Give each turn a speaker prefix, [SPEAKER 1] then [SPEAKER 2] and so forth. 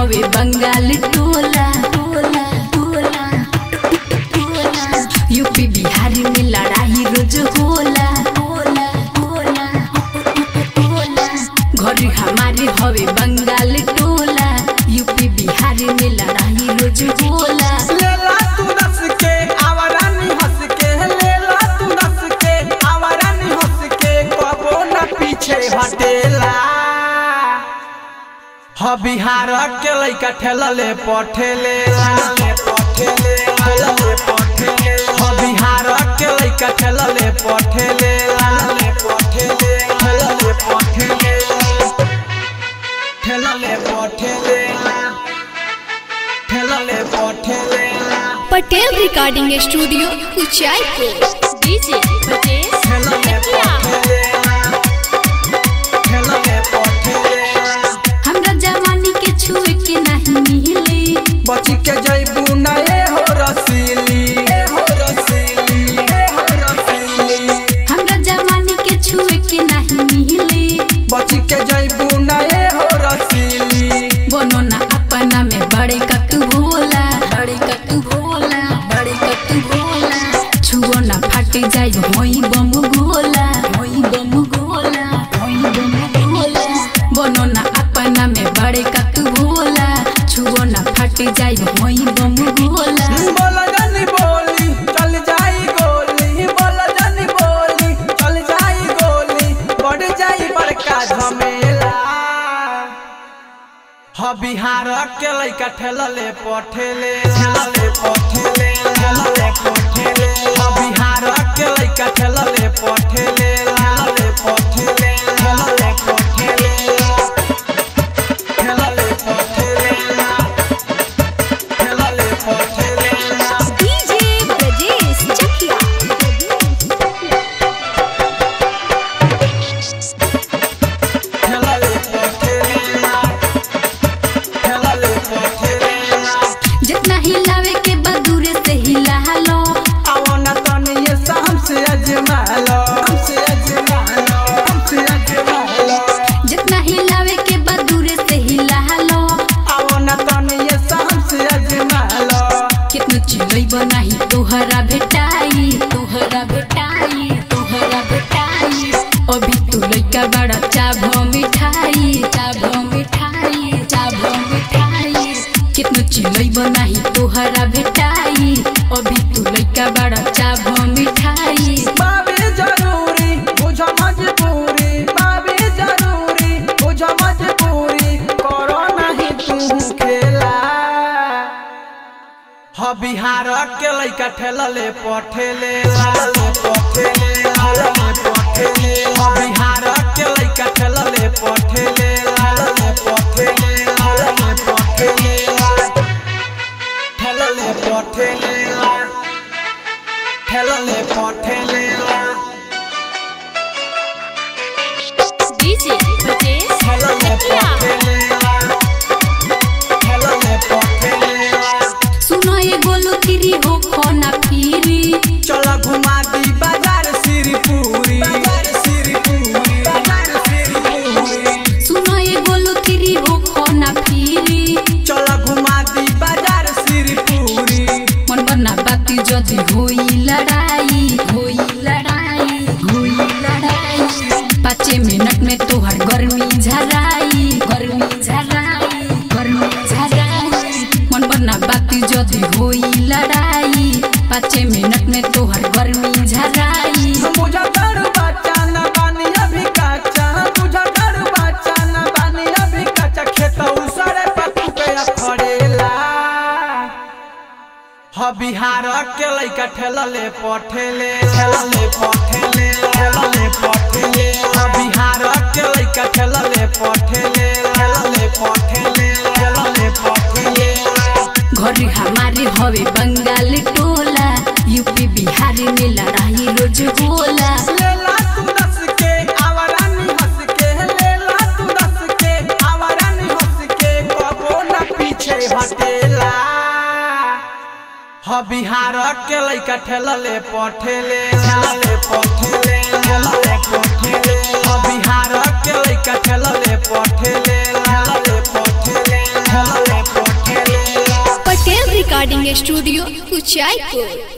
[SPEAKER 1] हवे बंगाल टोला टोला टोला टोला यूपी बिहार में लड़ाई रोज होला होला होला होला घर हमारे हवे बंगाल टोला यूपी बिहार में लड़ाई रोज होला
[SPEAKER 2] लेला तू रस के आवारानी हंस के लेला तू रस के आवारानी हंस के कबो न पीछे हटेला ह बिहार के लइका ठेलले पठेले ले पठेले ले पठेले ह बिहार के लइका ठेलले पठेले ले पठेले ले पठेले ठेलले पठेले ठेलले पठेले
[SPEAKER 3] Patel recording studio Uchaipur
[SPEAKER 4] DJ Brajesh
[SPEAKER 2] ठेलले
[SPEAKER 4] चकिया
[SPEAKER 2] पठेले ठेलले पठेले
[SPEAKER 1] हमरा जवानी के छुए के नहीं मिले
[SPEAKER 2] बची के जैबू ना ए हो रसीली ए हो रसीली ए हो रसीली
[SPEAKER 1] हमरा जवानी के छुए के नहीं मिले
[SPEAKER 2] बची के जैबू ना ए हो रसीली
[SPEAKER 1] बोनो ना अपना में बड़े का तू भोला बड़े का तू भोला बड़े का तू भोला छुओ ना फट जाए होई बम गोला होई बम गोला होई बम गोला बोनो ना अपना में बड़े का तू भोला छुओ ना फट जाए होई बम गोला
[SPEAKER 2] बोला जानी बोली चल जाई गोली बोला जानी बोली चल जाई गोली बढ़ जाई बड़का झमेला ह बिहार के लइका ठेलले पठेले ठेलले पठेले ठेलले पठेले ह बिहार के लइका ठेलले पठेले ठेलले पठेले ठेलले पठेले ठेलले पठेले ठेलले पठेले
[SPEAKER 3] डीजे ब्रजेश चकिया
[SPEAKER 2] ठेलले पठेले ठेलले पठेले
[SPEAKER 1] जितना हिलावे के बदूरे से हिला लो
[SPEAKER 2] आवना तनी ये शाम से अजमा लो हमसे अजमा लो हमसे अजमा लो
[SPEAKER 1] जितना हिलावे के बदूरे से हिला लो
[SPEAKER 2] आवना तनी ये शाम से अजमा लो
[SPEAKER 1] कितनो चिलई बनाही तोहरा भेटाई तोहरा भेटाई तोहरा भेटाई अभी तू लइका बड़ा चाभो मिठाई चाभो मिठाई चाभो मिठाई कितनो चिलई बनाही तोहरा भेटाई अभी तू लइका बड़ा चाभो मिठाई
[SPEAKER 2] बाबे जरूरी बुझ मजबूरी बाबे जरूरी बुझ मजबूरी करो नहीं तू खेला ह बिहार के लइका ठेलले पठेले लाले पठेले लाले पठेले ह बिहार के लइका ठेलले पठेले लाले पठेले लाले पठेले ठेलले पठेले ठेलले पठेले
[SPEAKER 4] डीजे ब्रजेश
[SPEAKER 2] ठेलले
[SPEAKER 4] चकिया
[SPEAKER 2] पठेले ठेलले पठेले
[SPEAKER 1] सुनो ये गोलू तिरी हो खोना फिरी
[SPEAKER 2] चला घुमा दी बाजार सिरपुरी बाजार सिरपुरी बाजार सिरपुरी
[SPEAKER 1] सुनो ये गोलू तिरी हो खोना फिरी
[SPEAKER 2] चला घुमा दी बाजार सिरपुरी
[SPEAKER 1] मन बना बाती जदी होई लड़ाई होई लड़ाई होई लड़ाई पाँच मिनट में तोहर गर्मी झराई गर्मी झराई गर्मी झराई मन बना बाती जदी होई लड़ाई पाँच मिनट में तोहर गर्मी झराई
[SPEAKER 2] बुझा कर बच्चा न बानी अभी कच्चा बुझा कर बच्चा न बानी अभी कच्चा खेत उसरे पत्तू पे खड़ेला ह बिहार के लइका ठेलले पठेले ठेलले पठेले ठेलले पठेले ह बिहार के लइका ठेलले पठेले ठेलले पठेले ठेलले पठेले
[SPEAKER 1] घर हमारे हवे बंगाल टोला यूपी बिहार में लड़ाई रोज होला
[SPEAKER 2] लेला तू रस के आवारानी हंस के लेला तू रस के आवारानी हंस के कबो न पीछे हटेला ह बिहार के लइका ठेलले पठेले ठेलले पठेले ठेलले पठेले ह बिहार के लइका ठेलले पठेले ठेलले पठेले ठेलले
[SPEAKER 3] रिकॉर्डिंग स्टूडियो उचाईपुर